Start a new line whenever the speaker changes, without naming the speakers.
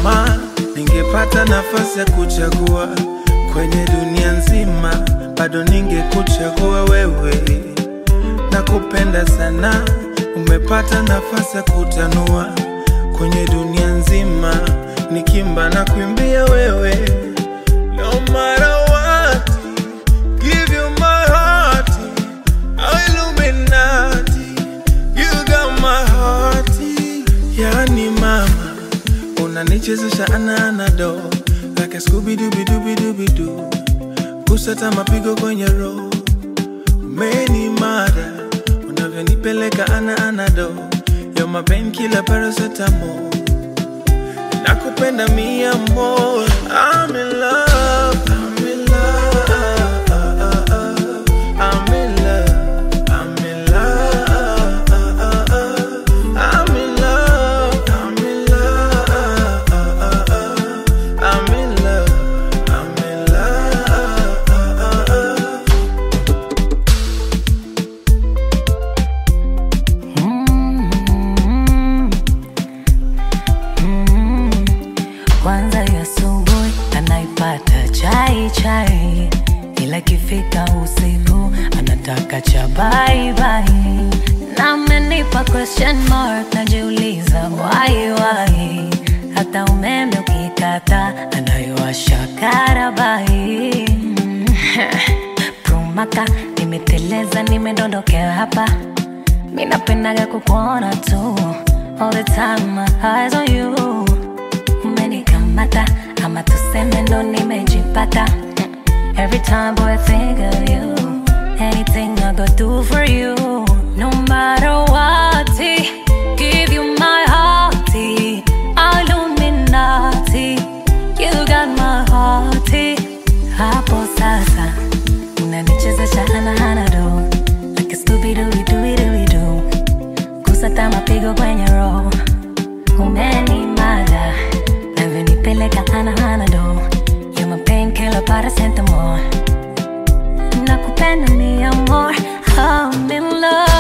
kama ningepata nafasi ya kuchagua kwenye dunia nzima, bado ningekuchagua wewe. Nakupenda sana, umepata nafasi ya kutanua kwenye dunia nzima, nikimba na kuimbia wewe. No matter what, give you my heart, oh Illuminati, you got my heart. Yani mama, unanichezesha ana anado like a Scooby Dooby Dooby Dooby Doo, kusata mapigo kwenye roho umeni mada unavyonipeleka ana anado yo mapen kila paracetamol nakupenda mia more I'm in love I'm in love I'm in love I'm in love I'm in love I'm in love I'm in love I'm in love
Kwanza ya asubuhi anaipata chai chai, ila ikifika usiku anataka cha bye bye. Na amenipa question mark, najiuliza why why. Hata umeme ukikata anayowasha karabai. Prumaka nimeteleza, nimedondokea hapa Mi napendaga kukuona tu All the time my eyes on you Umenikamata ama tuseme ndo nimejipata Mm. Every time boy I think of you Anything I go do for you No matter what Give you my heart Illuminati You got my heart Hapo sasa Unanichezesha ana ana do Like a Scooby Doo Doo Doo Doo Kusata mapigo kwenye roho Umenimada Navyonipeleka ana ana do You're my painkiller paracetamol Nakupenda mi amor I'm in love